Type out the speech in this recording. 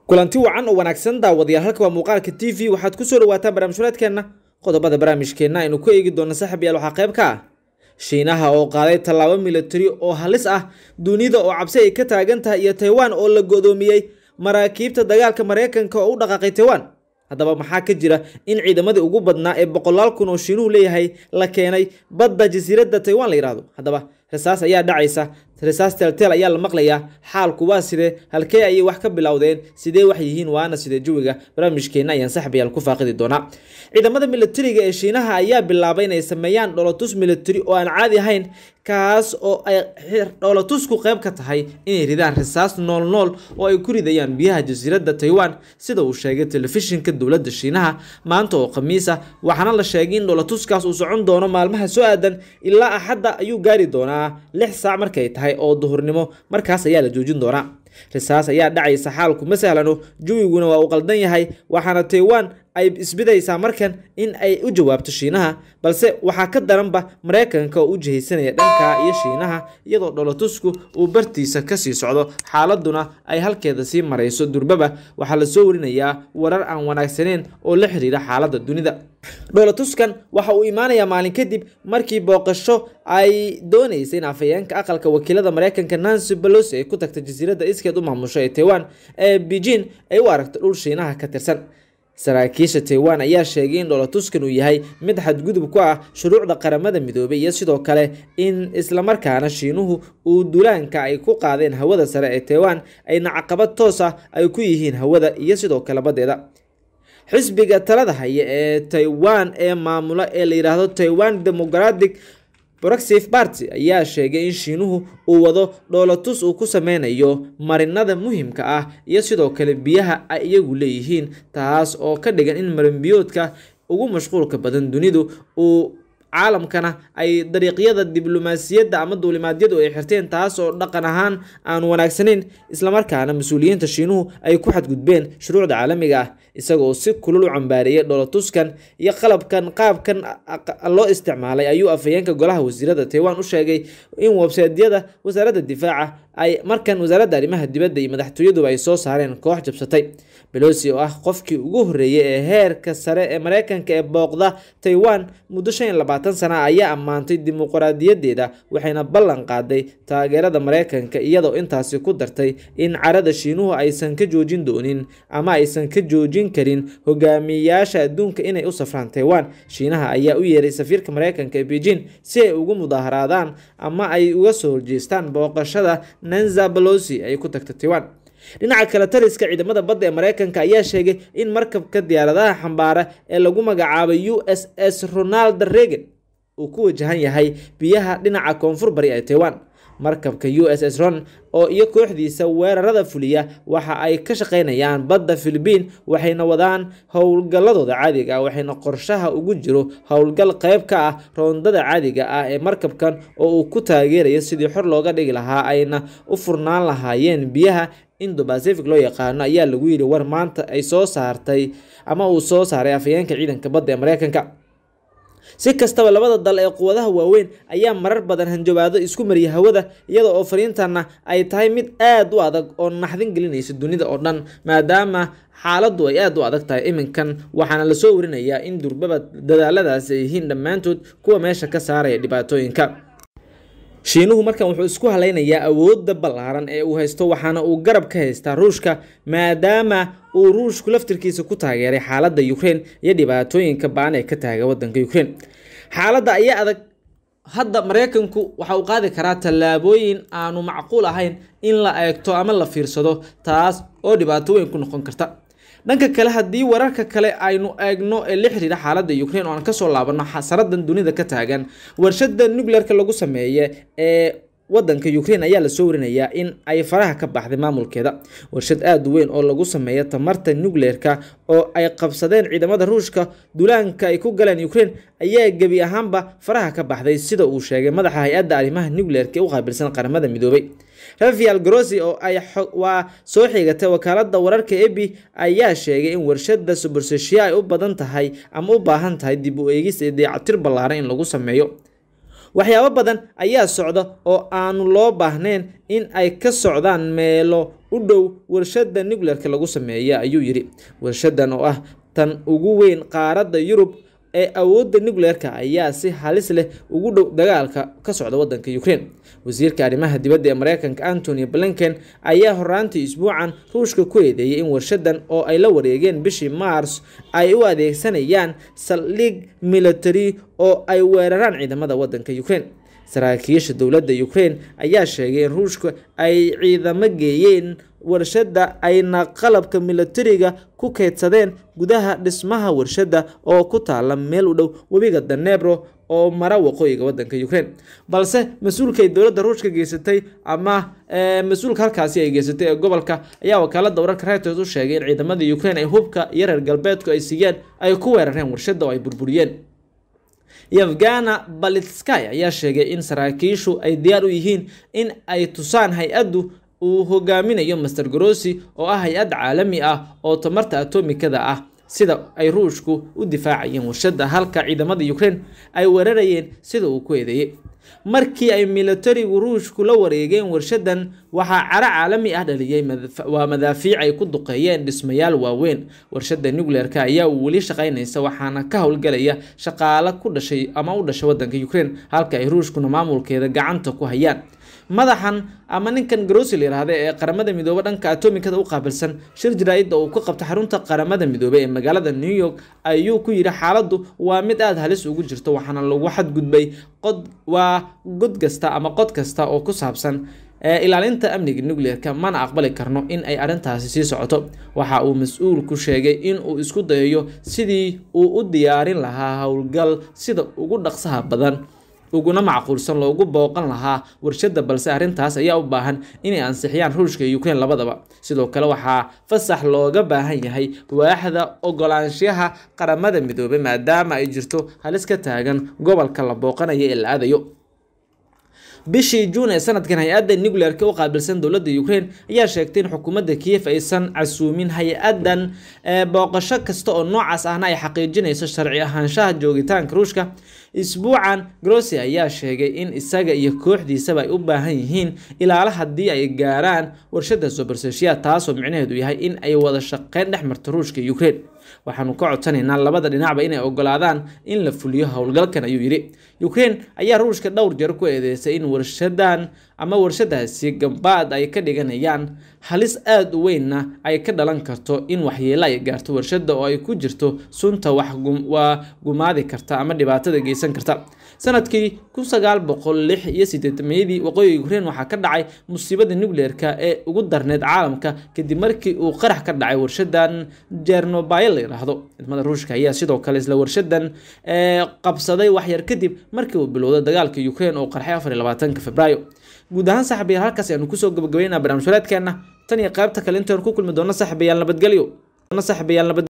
kulanti wacan oo wanaagsan daawadayaal halka waa muuqaalka t v waxaad kusoo dhawaataan barnaamijhureedkeenna qodobada barnaamijkeenna aynu ku eegi doona saaxib yaal waxaa qayb ka ah shiinaha oo qaaday tallaabo militari oo halis ah dunida oo cabsi ay ka taagan tahay iyo taiwan oo la godoomiyey maraakiibta dagaalka mareykanka oo u dhaqaaqay taiwan haddaba maxaa ka jira in ciidamadii ugu badnaa ee boqolaal kun oo shiinuhu leeyahay la keenay badda jasiiradda taiwan la yidhaahdo haddaba rasaas ayaa dhacaysa rasaas teelteel ayaa la maqlayaa xaalku waa sidee halkee ayay wax ka bilowdeen sidee wax yihiin waana sidee jawiga barnaamijkeenna ayaan saxbayaal ku faaqidi doonaa ciidamada militariga ee shiinaha ayaa bilaabay inay sameeyaan dholotus militari oo aan caadi ahayn kaas oo ay dholotusku qayb ka tahay inay ridaan rasaas nool nool oo ay ku ridayaan biyaha jasiiradda taiwan sida uu sheegay telefishinka dowladda shiinaha maanta oo khamiis ah waxaana la sheegay in dholotuskaas uu socon doono maalmaha soo aadan ilaa axadda ayuu gaari doonaa lix saac markay tahay oo duhurnimo markaas ayaa la joojin doonaa rasaas ayaa dhacaysa xaalku ma sahlano jawiguna waa uu qaldan yahay waxaana taiwan ay isbidaysaa markan in ay u jawaabto shiinaha balse waxaa ka daranba mareykanka oo u jihaysanaya dhanka iyo shiinaha iyadoo dholotusku uu bartiisa kasii socdo xaaladuna ay halkeeda sii marayso durbaba waxaa lasoo warinayaa warar aan wanaagsaneyn oo la xiriira xaaladda dunida dholotuskan waxa uu imaanayaa maalin kadib markii booqasho ay dooneysay in afhayeenka aqalka wakiilada mareykanka nancy pelosi ay ku tagtay jasiiradda iskeed u maamusho ee taiwan ee beijing ay u aragto dhul shiinaha ka tirsan saraakiisha taiwan ayaa sheegay in dholotuskan uu yahay mid xadgudub ku ah shuruucda qaramada midoobay iyo sidoo kale in islamarkaana shiinuhu uu dulaanka ay ku qaadeen hawada sare ee taiwan ayna caqabad toos ah ay ku yihiin hawada iyo sidoo kale badeeda xisbiga talada haya ee taiwan ee maamula ee la yidhaahdo taiwan democratic proxif party ayaa sheegay in shiinuhu uu wado dhoolotus uu ku sameynayo marinada muhimka ah iyo sidoo kale biyaha ay iyagu leeyihiin taas oo ka dhigan in marinbiyoodka ugu mashquulka badan dunidu uu caalamkana ay dariiqyada diblomaasiyadda ama duulimaadyadu ay xirteen taas oo dhaqan ahaan aan wanaagsanayn islamarkaana mas-uuliyiinta shiinuhu ay ku xadgudbeen shuruucda caalamiga ah isagoo si kulul u cambaareeyay dholotuskan iyo qalabkan qaabkan loo isticmaalay ayuu afhayeenka golaha wasiirada taiwan u sheegay in websaydyada wasaaradda difaaca ay markan wasaaradda arrimaha dibadda iyo madaxtooyaduba ay soo saareen koox jabsatay belosi oo ah qofkii ugu horreeyay ee heerka sare ee mareykanka ee booqda taiwan muddo shan iyo labaatan sana ayaa ammaantay dimuqraadiyadeeda waxayna ballan qaaday taageerada mareykanka iyadoo intaasi ku dartay in carada shiinuhu aysan ka joojin doonin ama aysan ka joojin karin hogaamiyayaasha adduunka inay u safraan taiwan shiinaha ayaa u yeeray safiirka mareykanka ee beijing si ay ugu mudaaharaadaan ama ay uga soo horjeestaan booqashada nanza belosi ay ku tagta taiwan dhinaca kale taliska ciidamada badda ee mareykanka ayaa sheegay in markabka diyaaradaha xambaara ee lagu magacaabay u s s ronald reagan uu ku wajahan yahay biyaha dhinaca koonfur bari ee taiwan markabka u s s ron oo iyo kooxdiisa weerarada fuliya waxa ay ka shaqeynayaan badda philibiin waxayna wadaan howlgalladooda caadiga ah waxayna qorshaha ugu jiro howlgal qayb ka ah roondada caadiga ah ee markabkan oo uu ku taageerayo sidii xor looga dhigi lahaa ayna u furnaan lahaayeen biyaha indo bacific loo yaqaano ayaa lagu yidhi war maanta ay soo saartay ama uu soo saaray afhayeenka ciidanka badda ee mareykanka si kastaba labada dal ee quwadaha waaweyn ayaa marar badan hanjabaado isku mariya hawada iyada oo fariintana ay tahay mid aad u adag oo naxdin gelinaysa dunida oo dhan maadaama xaaladdu ay aad u adag tahay iminkan waxaana lasoo warinayaa in durbaba dadaaladaasi ay yihiin dhammaantood kuwa meesha ka saaraya dhibaatooyinka shiinuhu markan wuxuu isku halaynayaa awoodda ballaaran ee uu haysto waxaana uu garab ka haystaa ruushka maadaama uu ruushku laftirkiisa ku taageeray xaaladda ukraine iyo dhibaatooyinka baan ee ka taaga wadanka ukraine xaaladda ayaa adag hadda mareykanku waxa uu qaadi karaa tallaabooyin aanu macquul ahayn in la eegto ama la fiirsado taas oo dhibaato weyn ku noqon karta dhanka kale haddii wararka kale aynu eegno ee la xiriira xaaladda ukraine oo aan kasoo laabano xasaradan dunida ka taagan warshada nuclearka lagu sameeye ee wadanka ukraine ayaa lasoo warinayaa in ay faraha ka baxday maamulkeeda warshad aada u weyn oo lagu sameeya tamarta nucleerka oo ay qabsadeen ciidamada ruushka dulaanka ay ku galeen ukraine ayaa gebi ahaanba faraha ka baxday sida uu sheegay madaxa hay-adda arrimaha nucleerka ee u qaabilsan qaramada midoobay rafael grossi oo ay waa soo xigatay wakaalada wararka ebi ayaa sheegay in warshada suburseshiya ay u badan tahay ama u baahan tahay dib u eegis ee dayactir ballaaran in lagu sameeyo waxyaabo badan ayaa socda oo aanu loo baahnayn in ay ka socdaan meelo u u dhow warshada nucleerka lagu sameeya ayuu yidhi warshadan oo ah tan ugu weyn qaaradda yurub ee awoodda nucleerka ayaa si halis leh ugu dhow dagaalka ka socda wadanka ukraine wasiirka arrimaha dibadda ee mareykanka antony blinken ayaa horaantii isbuucan ruushka ku eedeeyay in warshadan oo ay la wareegeen bishii mars ay u adeegsanayaan saldhig military oo ay weeraraan ciidamada wadanka ukraine saraakiisha dowladda ukraine ayaa sheegay in ruushka ay ciidamo geeyeen warshadda ayna qalabka militariga ku keydsadeen gudaha dhismaha warshadda oo ku taala meel u dhow webiga danebro oo mara waqooyiga wadanka ukraine balse mas-uulkay dowladda ruushka geysatay ama mas-uulka halkaasi ay geysatay ee gobolka ayaa wakaalada wararka reuters u sheegay in ciidamada ukraine ay hubka iyo reer galbeedku ay siiyeen ay ku weerareen warshadda oo ay burburiyeen yevgana balitskay ayaa sheegay in saraakiishu ay diyaar u yihiin in ay tusaan hay-addu uu hogaaminayo master grossi oo ah hay-ad caalami ah oo tamarta atomikada ah sida ay ruushku u difaacayeen warshadda halka ciidamada ukraine ay weerarayeen sida uu ku eedeeyey markii ay militarigu ruushku la wareegeen warshadan waxaa caro caalami ah dhaliyey waa madaafiic ay ku duqeeyeen dhismayaal waaweyn warshada nucleerka ayaa weli shaqaynaysa waxaana ka howlgalaya shaqaale ku dhashay ama u dhashay wadanka ukraine halka ay ruushkuna maamulkeeda gacanta ku hayaan madaxan ama ninkan grossi la yiraahda ee qaramada midoobe dhanka atomikada u qaabilsan shir jaraa'id oo uu ka qabta xarunta qaramada midoobe ee magaalada new york ayuu ku yidhi xaaladdu waa mid aada halis ugu jirto waxaana lagu xadgudbay qod waa god kasta ama qod kasta oo ku saabsan ilaalinta amniga nucleerka mana aqbali karno in ay arrintaasi sii socoto waxa uu mas-uulku sheegay in uu isku dayayo sidii uu u diyaarin lahaa howlgal sida ugu dhaqsaha badan uguna macquulsan loogu booqan lahaa warshadda balse arrintaas ayaa u baahan inay ansixiyaan ruushka iyo ukraine labadaba sidoo kale waxaa fasax looga baahan yahay waaxda ogolaanshaha qaramada midoobay maadaama ay jirto halis ka taagan gobolka la booqanayo ee la aadayo bishii juun ee sanadkan hay-adda nucleerka u qaabilsan dowladda ukraine ayaa sheegtay in xukuumadda kiev aysan casuumin hay-adan booqasho kasta oo noocaas ahna ay xaqiijinayso sharci ahaanshaha joogitaanka ruushka isbuucan grossi ayaa sheegay in isaga iyo kooxdiisaba ay u baahan yihiin ilaala haddii ay gaaraan warshada soberseshiya taasoo micnaheedu yahay in ay wada shaqeyn dhex marto ruushka iyo ukraine waxaanu ka codsanaynaa labada dhinacba inay ogolaadaan in la fuliyo howlgalkan ayuu yidhi ukraine ayaa ruushka dhowr jeer ku eedeysay in warshadan ama warshadaasi gambaad ay ka dhiganayaan halis aada u weynna ay ka dhalan karto in waxyeelo ay gaarto warshada oo ay ku jirto sunta wax waa gumaadi karta ama dhibaatada geysan karta sanadkii kun sagaal boqol lix iyo sideetamayadii waqooyiga ukraine waxaa ka dhacay musiibada nucleerka ee ugu darneyd caalamka kadib markii uu qarax ka dhacay warshadan jernobayl la yidhaahdo ciidamada ruushka ayaa sidoo kale isla warshadan qabsaday waxyar kadib markii uu bilowday dagaalka ukraine oo qarxay afar iyo labaatanka februaayo guud ahaan saxabiyaal halkaas ayaanu kusoo gabagabeynaa barnaamij waraadkeena tan iyo qaybta kale intaanu ku kulmi doono saxabiyaal nabadgelyo saxabiyaal nabad